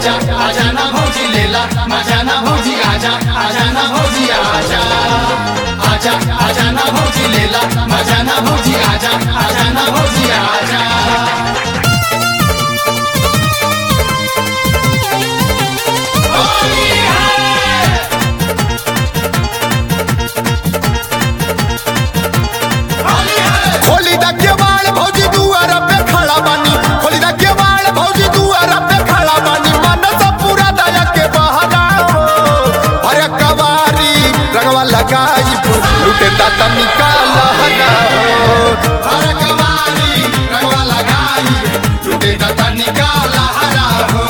आजा आजा ना भौजी लेला मजा ना भौजी आजा आजा ना भौजी आजा आजा आजा ना भौजी लेला मजा ना भौजी आजा आजा ना भौजी आजा होली है होली है खोली दा केवाड़ भौजी दुआर पे खड़ा बानी खोली दा केवाड़ भौजी दुआर पे खड़ा बानी मन सब पूरा दया के बहाना हो अरे कवारी रंगवा लगाई लुटे दा तनिका लहना हो हर कवारी रंगवा लगाई टूटे दाता निकाला हरा हो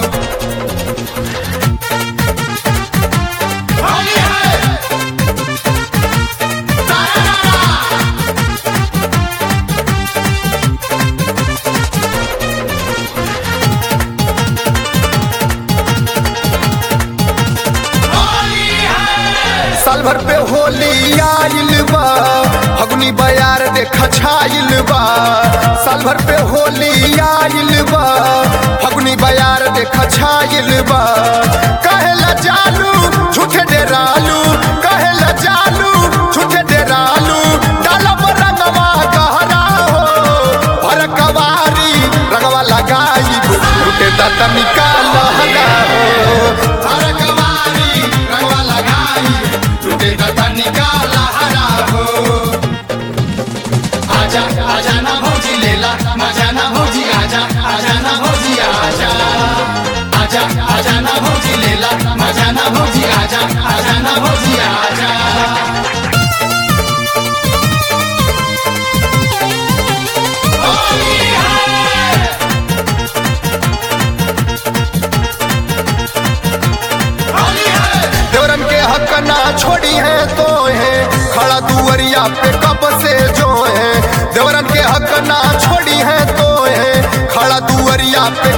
होली है तारा होली है साल भर पे होली आइल बा फगुनी बयार देख छाइल बा साल भर पे होली आइल बा फगुनी बयार देख छाइल बा कहेला जालू झूठे डेरालू कहेला जालू झूठे डेरालू डालब रंगवा गहरा हो भर कवारी रंगवा लगाई लुटे दाता निकाल लहना हो हर कवारी रंगवा लगाई टूटे दाता निकाला हरा हो आजा आजा ना भौजी लेला मजा ना भौजी आजा आजा ना भौजी आजा आजा आजा ना भौजी लेला मजा ना भौजी आजा आजा ना भौजी आजा होली है होली है देवरन के हक ना छोड़ी है तो है खड़ा दुअरिया पे कब से जो है देवरन के हक ना छोड़ी है तो है खड़ा दुअरिया पे